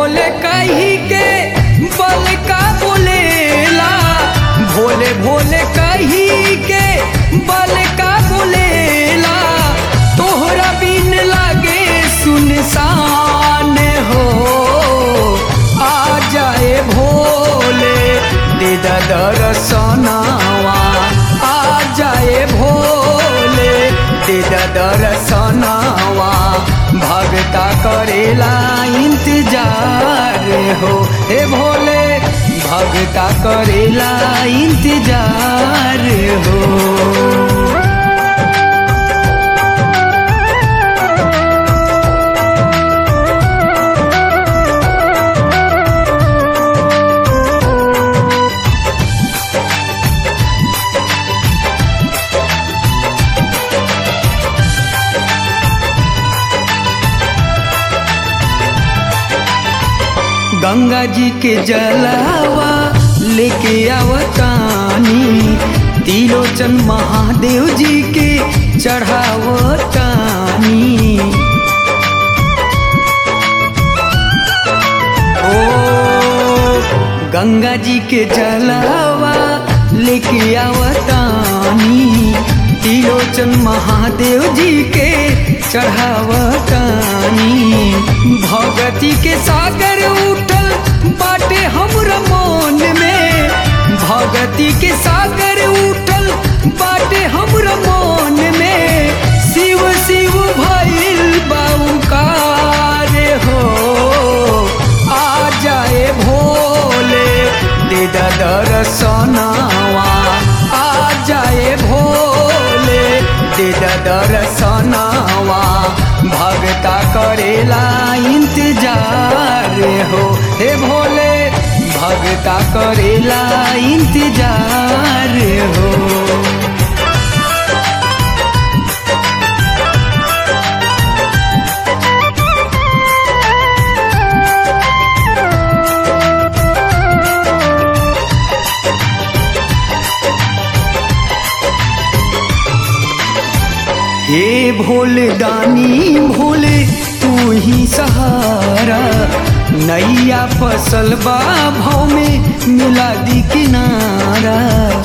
भोले कही के बल का बोलेला भोले भोले कही के बल का बोलेला तोहरा बिन लागे सुनसान हो आ जाए भोले दे दर्शनावा आ जाए भोले दे दर्शनावा भगता करेला इंतजार हो हे भोले भगता करेला इंतजार हो गंगा जी के जलावा लेके आवतानी तिलोचन महादेव जी के चढ़ावतानी ओ गंगा जी के जलावा लेके आवतानी तिलोचन महादेव जी के चढ़ावतानी भगती के सागर उठल बाटे हमरा मन में भगती के सागर उठल बाटे हमरा मन में शिव शिव भइल बाउकार हो आ जाए भोले दे दर्शनावा आ जाए भोले दे दर्शनावा भगता करेला इंतजार हो हे भोले भगता करेला इंतजार हो हे भोले दानी भोले तू ही सहारा नैया फसल बा भाव में मिला दी किनारा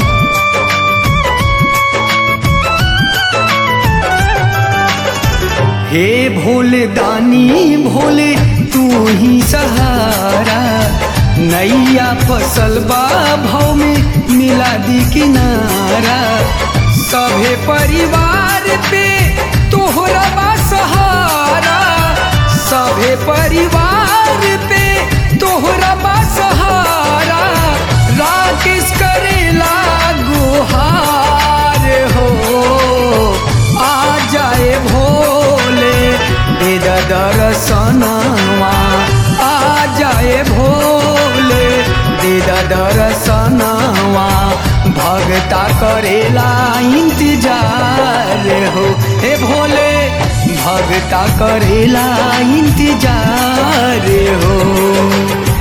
हे भोले दानी भोले तू ही सहारा नैया फसल बा भाव में मिला दी किनारा सभे परिवार पे तोहरा बा सहारा सभे परिवार पे तोहरा बा सहारा राकेश करेला गुहार हो आ जाए भोले दे दर्शनवा आ जाए भोले दे दर्शनवा भगता करेला इंतजार हो हे भोले भगता करेला इंतजार हो